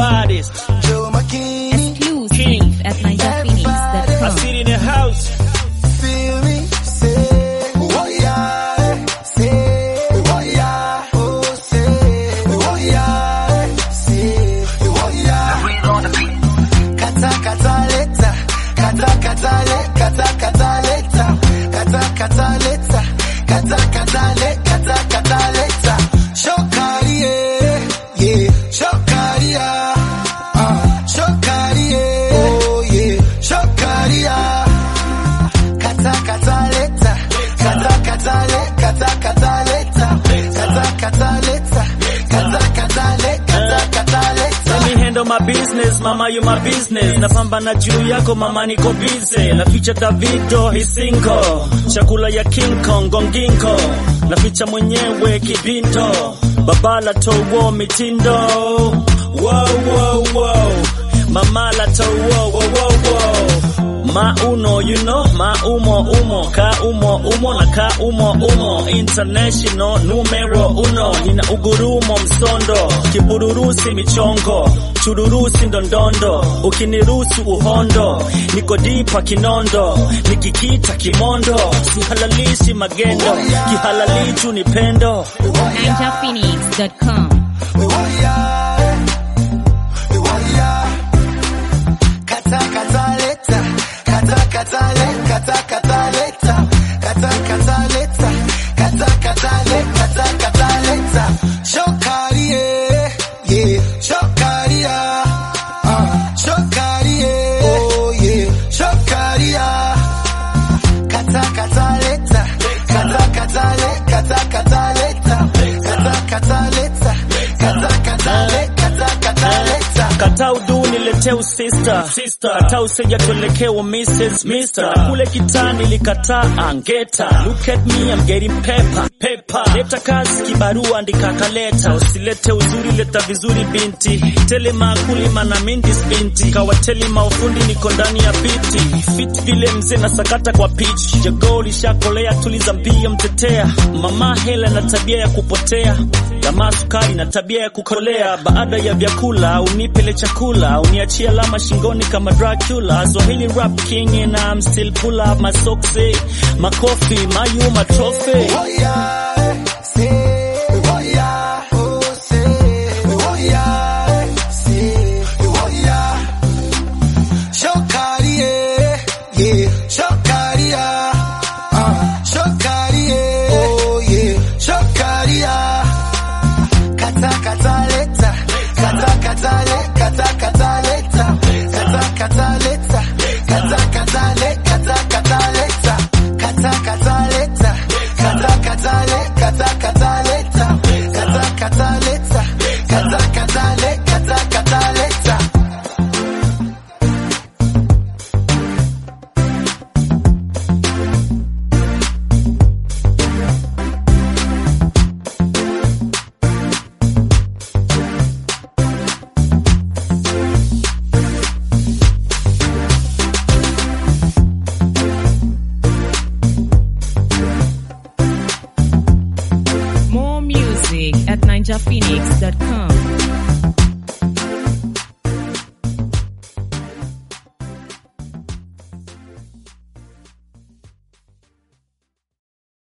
baddest. Joe Makini, Exclusive at I NigerPhoenix.com. sit in the house. feel me? Say, oh yeah, say, oh yeah, oh say, oh yeah, say, oh yeah. Kata kata leta, kata kata le, kata kata leta, kata kata leta, kata kata le, kata kata leta. Shokari yeah, yeah, shokari yeah, ah, shokari yeah, oh yeah, shokari yeah. Kata kata leta, kata kata le, kata kata leta, kata kata leta, kata kata le, kata kata leta. Let me handle my business, mama you my business. Napambana juu yako mama niko busy. Naficha Davido hisinko, chakula ya King Kong gonginko. Naficha mwenyewe kibindo, babala towo mitindo. Wow, wow, wow. Mama la towo, wow, wow, wow. Ma uno, you know, ma umo umo, ka umo umo na ka umo umo, international numero uno, nina ugurumo msondo, kibururusi michongo, chururusi ndondondo, ukinirusu uhondo, niko dipa kinondo, nikikita kimondo, sihalalishi magendo, kihalalichu ni pendo. NigerPhoenix.com. Oh yeah, oh yeah. Kata kata leta, kata kata le, kata kata leta, kata kata leta, kata kata le, kata kata leta. Shokari yeah, yeah, shokari yeah, ah, shokari yeah, oh yeah, shokari yeah. Kata kata leta, kata kata le, kata kata leta, kata kata leta, kata kata le, kata kata leta. Kata udu niletee usista sister, kata useja tuelekewa Mrs. Mister. Na kule kitani likataa angeta. Look at me I'm getting pepper pepper. Leta kazi kibarua andika kaleta. Usilete uzuri leta vizuri binti. Tele makuli mana mindis binti. Kawateli maufundi niko ndani ya biti. Fit vile mzee na sakata kwa pitch. Jogoo lishakolea tuliza mbio mtetea. Mama hela na tabia ya kupotea. Jamaa sukari na tabia ya kukolea. Baada ya vyakula unipele chakula, uniachie alama shingoni kama Dracula. Swahili rap king and I'm still pull up my socks, eh. makofi, mayu, my trophy. Oh yeah, say, oh yeah, oh say, oh yeah, say, oh yeah. Shokari yeah, yeah, shokari yeah, ah, shokari yeah, oh yeah, shokari yeah. Kata kata leta, kata kata le, kata kata leta, kata kata leta, kata kata le, kata kata leta, kata kata leta, kata kata le, kata kata leta, kata kata leta, kata kata le, kata kata leta. More music at NigerPhoenix.com.